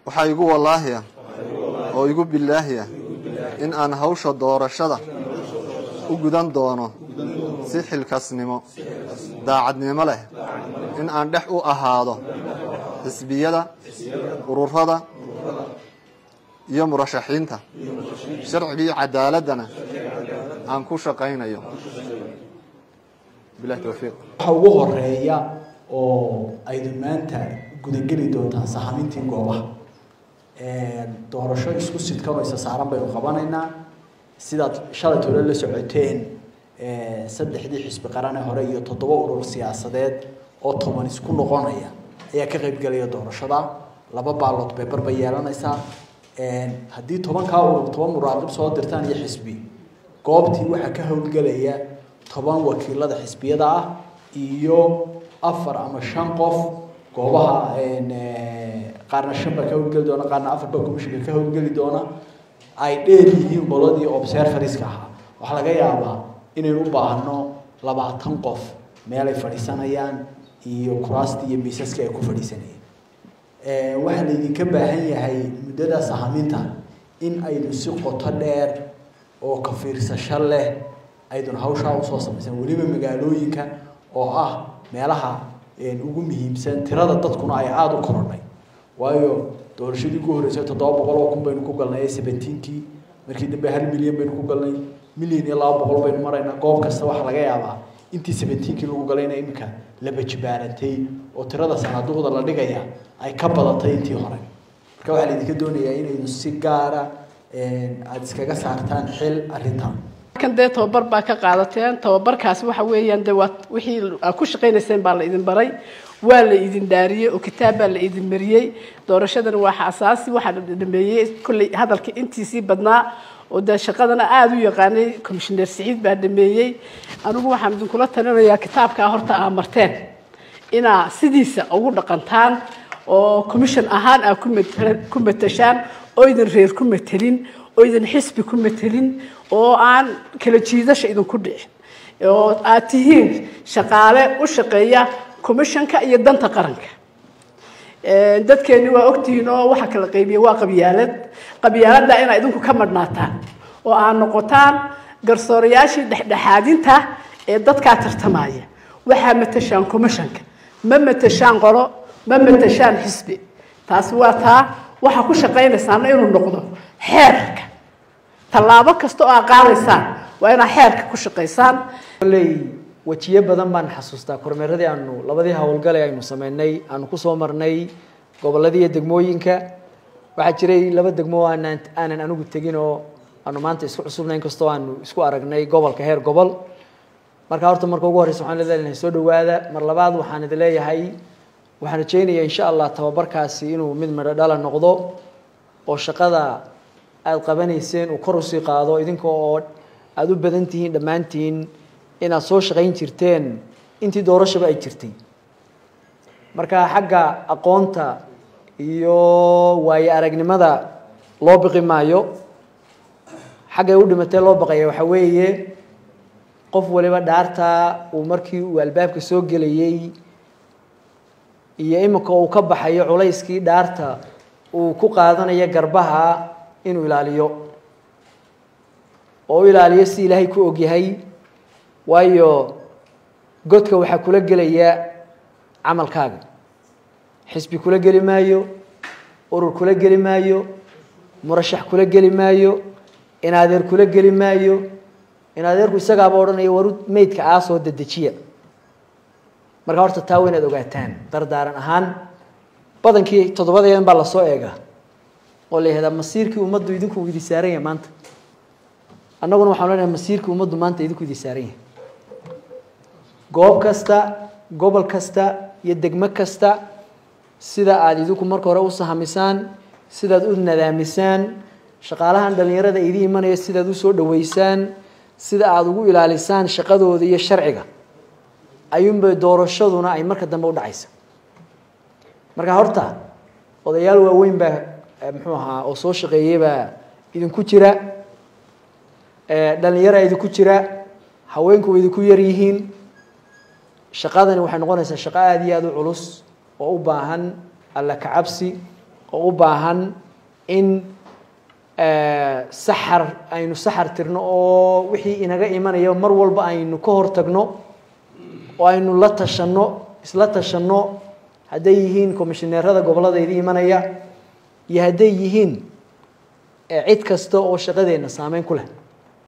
waxaa igu wallaahiya oo igu bilaahiya in aan hawsha doorashada u gudan doono si xilkasnimo daacadnimo leh in aan dhex u ahaado xisbiyada ururada iyo murashaxiinta sharcigii cadaaladdana aan ku shaqaynayo bilahi towfiiq waxa ugu horeeya oo aydu maanta gudageli doontaan sahamintii goobaha doorasho isku sidkanoo isa saaran baynu qabanaynaa sidaad shalay tole la socoteen saddexdii xisbi qarane hore iyo toddoba urur siyaasadeed oo toban isku noqonaya ayaa ka qaybgelaya doorashada laba baalood beber bay yeelanaysaa haddii tobankaa urur toban muraaqib soo dirtaan iyo xisbi goobtii waxaa ka howlgelaya toban wakiilada xisbiyada ah iyo afar ama shan qof goobaha qaarna shan baa ka howlgeli doona qaarna afar baa commissionka ka howlgeli doona ay dheer yihiin qoladii observariska ahaa waxaa laga yaabaa inaynu u baahno labaatan qof meelay fadhiisanayaan iyo kuraastii iyo miisaskii ay ku fadhiisanayeen waxaa laydinka baahan yahay muddada sahaminta in aynu si qoto dheer oo ka fiirsasho leh aydun hawshaa usoo samaysan weliba magaalooyinka oo ah meelaha ugu muhiimsan tirada dadkuna ay aada u korodhay waayo doorashadii ugu horreysay toddoba boqol oo kun baynu ku galnay seventeenkii markii dambe hal milyan baynu ku galnay milyan iyo laba boqol baynu maraynaa goob kasta waxaa laga yaabaa intii seventeenkii lagu galayna iminka la bajibaarantay oo tirada sanaaduuqda la dhigaya ay ka badatay intii hore marka waxaa laydinka doonayaa inaynu si gaara aada iskaga saartaan xil arrintan kan dee tababar baa ka qaadateen tababarkaasi waxa weeyaan dee waa wixii aad ku shaqaynayseen baa la idin baray waa la idin dhaariyey oo kitaab baa la idin mariyey doorashadana waa asaasi waxaa la dhameeyey kolley hadalka intiisii badnaa oo dee shaqadana aada u yaqaanay commissioner siciid baa dhameeyey anigu waxaan idinkula talinayaa kitaabkaa horta aa marteen inaa sidiisa ugu dhaqantaan oo commission ahaan aa ku matashaan oo idin reer ku matelin oo idin xisbi ku matelin oo aan kala jiidasha idinku dhicin oo aad tihiin shaqaale u shaqeeya commissionka iyo danta qaranka dadkeeni waa ogtihiin oo waxa kala qaybiya waa qabyaalad qabyaaladda inaa idinku ka madhnaataan oo aad noqotaan garsoorayaashii dhexdhexaadinta ee dadkaa tartamaya waxaa matashaan commissionka ma matashaan qolo ma matashaan xisbi taasi waa taa waxaa ku shaqaynaysaana inuu noqdo xeerka tallaabo kasta oo aad qaadaysaan waa inaad xeerka ku shaqaysaan kolley wejiyo badan baan xasuustaa kormeeradii aanu labadii howlgale aynu sameynay aanu kusoo marnay gobolladii iyo degmooyinka waxaa jiray laba degmo aanan aanan anigu tegin oo aanu maanta isku cusubnay inkastoo aanu isku aragnay gobolka heer gobol marka horta marka ugu horreysa waxaan leedahay soo dhawaada mar labaad waxaan idin leeyahay waxaan rajaynayaa insha allah tababarkaasi inuu mid midho dhala noqdo oo shaqada aada qabanayseen uu kor usii qaado idinka oo aada u badan tihiin dhammaantiin inaad soo shaqayn jirteen intii doorashaba ay jirtay marka xagga aqoonta iyo waayo aragnimada loo biqi maayo xaggay u dhimatee loo baqaya waxaa weeye qof waliba dhaartaa uu markii uu albaabka soo gelayey iyo imika uu ka baxayo culayskii dhaarta uu ku qaadanayo garbaha inuu ilaaliyo oo u ilaaliyo si ilaahay ku ogyahay waayo godka waxaa kula gelaya camalkaaga xisbi kula geli maayo urur kula geli maayo murashax kula geli maayo inadeer kula geli maayo inadeerku isagaaba odhanaya waru meydka aasoo dedejiya marka horta taa waa inaad ogaataan dardaaran ahaan badankii toddobadeedan baa lasoo eega oo la yihahdaa masiirkii ummaddu idinku idi saaran yahay maanta annaguna waxaan leenahay masiirkii ummaddu maanta idinku idi saaran yahay goob kasta gobol kasta iyo degmo kasta sida aada idinku marka hore u sahamisaan sidaad u nadaamisaan shaqaalahan dhallinyarada idi imanaya sidaad usoo dhaweysaan sida aada ugu ilaalisaan shaqadooda iyo sharciga ayuunbay doorashaduna ay marka dambe u dhacaysa marka horta odayaal waaweyn baa muxuu ahaa oo soo shaqeeyey baa idinku jira dhallinyaraa idinku jira haweenku way idinku yar yihiin shaqadani waxay noqonaysaa shaqo aada iyo aada u culus oo u baahan alla kacabsi oo u baahan in saxar aynu saxar tirno oo wixii inaga imanaya mar walba aynu ka hortagno oo aynu la tashanno isla tashanno hadday yihiin commishineerada gobollada idi imanaya iyo hadday yihiin cid kasta oo shaqadeenna saameyn ku leh